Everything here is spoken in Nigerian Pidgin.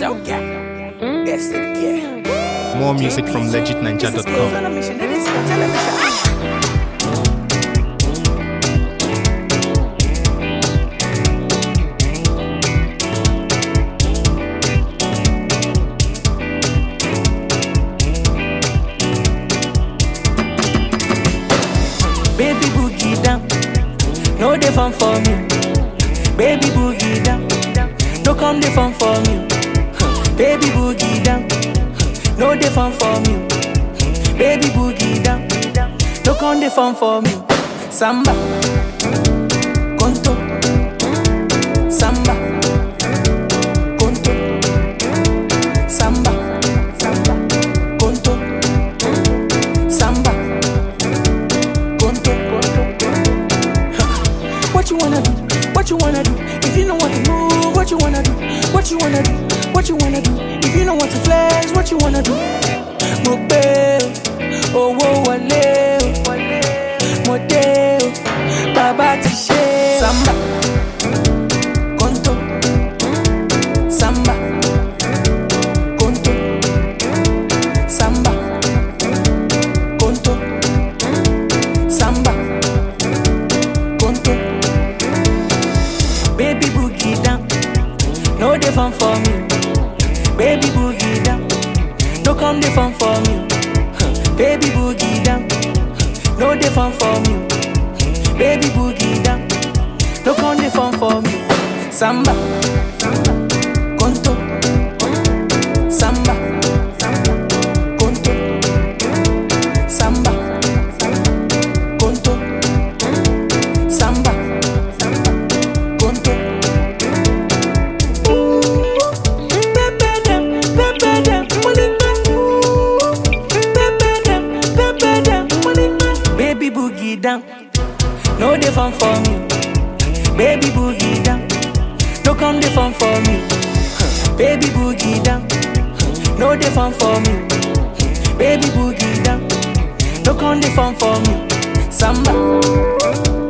So yeah, that's it. Yeah. More music from This is legitninja.com. on a mission. This is a television. Baby boogie down, no dey fun for me. Baby boogie down, no come dey fun for me. Baby boogie down, no dey fun for me. Baby boogie down, no come dey fun for me. Samba, conto, samba, conto, samba, conto, samba. Conto. What you wanna do? What you wanna do? If you know what to move, what you wanna do? What you wanna do? What you wanna do? If you know what to flex, what you wanna do? Mo gbé o, owó wọlé o, mo dé o, bàbá ti ṣe o. Samba, conto, samba, conto, samba, conto, samba. conto. Baby boogie down, no dey fun for me. Baby boogie down, no come dey fun for me. Huh. Baby boogie down, no dey fun for me. Baby boogie down, no come dey fun for me. Samba, conto, samba, conto, samba, conto samba, conto. Pepe dem, pepe dem, money Pepe dem, pepe dem, money Baby boogie down, no dey fun for me. Baby boogie down, no come dey fun for me. Huh. Baby boogie down, no dey fun for me. Baby boogie down, no come dey fun for me. Samba.